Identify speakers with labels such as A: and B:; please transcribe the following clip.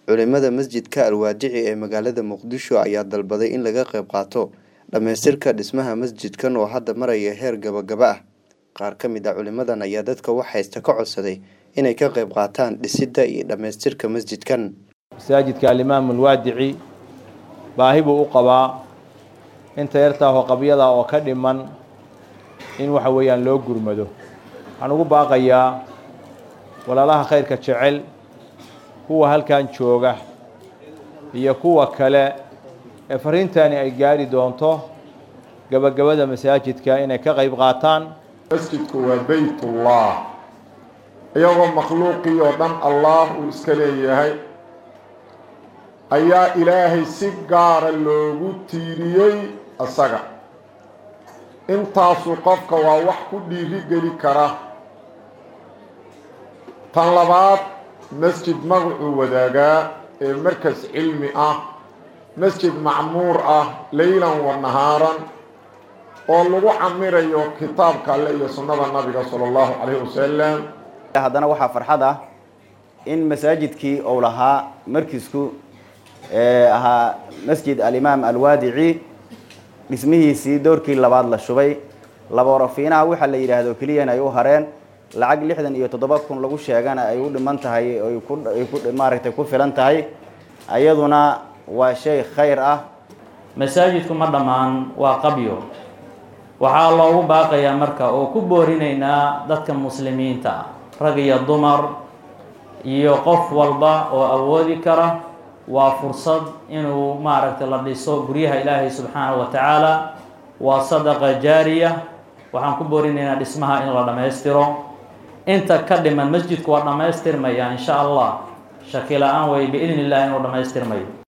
A: Culimada masjidka Al-Waadici ee magaalada Muqdisho ayaa dalbaday in laga qayb qaato dhamaystirka dhismaha masjidkan oo hadda maraya heer gabagaba ah. Qaar ka mid ah culimadan ayaa dadka wax haysta ka codsaday inay ka qayb qaataan dhisidda iyo dhamaystirka masjidkan.
B: masaajidka alimaam alwaadici baahi buu u qabaa inta yartaahoo qabyada oo ka dhiman in waxa weeyaan loo gurmado waxaan ugu baaqayaa walaalaha khayrka jecel kuwa halkan jooga iyo kuwa kale ee fariintani ay gaari doonto gabagabada masaajidka inay ka qayb qaataan
C: masjidku waa beytullah iyagoo makhluuqii oo dhan allah uu iska leeyahay ayaa ilaahay si gaara loogu tiiriyey isaga intaasu qofka waa wax ku dhiiri geli kara tan labaad masjid magacuu wadaagaa ee markas cilmi ah masjid macmuur ah leylan wa nahaaran oo lagu camirayo kitaabka alle iyo sunnada nabiga sala allahu calayhi wasalam
D: haddana waxaa farxad ah in masaajidkii uu lahaa markiisku ahaa masjid alimaam alwaadici dhismihiisii doorkii labaad la shubay laborafiinaha waxaa la yidhaahdo keliyana ay u hareen lacag lixdan iyo toddoba kun lagu sheegana ay u dhiman tahay ay ku maaragtay ku filan tahay ayaduna waa shay khayr ah
E: masaajidku ma dhammaan waa qabyo waxaa loogu baaqayaa marka oo ku boorinaynaa dadka muslimiinta ah rag iyo dumar iyo qof walba oo awoodi kara waa fursad inuu maaragtay la dhiso guryaha ilaahay subxaanahu wa tacaala waa sadaqa jaariya waxaan ku boorinaynaa dhismaha in la dhammaystiro inta ka dhiman masjidku waa dhammaystirmaya insha allah shaki la-aan wey biidn illah inuu dhammaystirmayo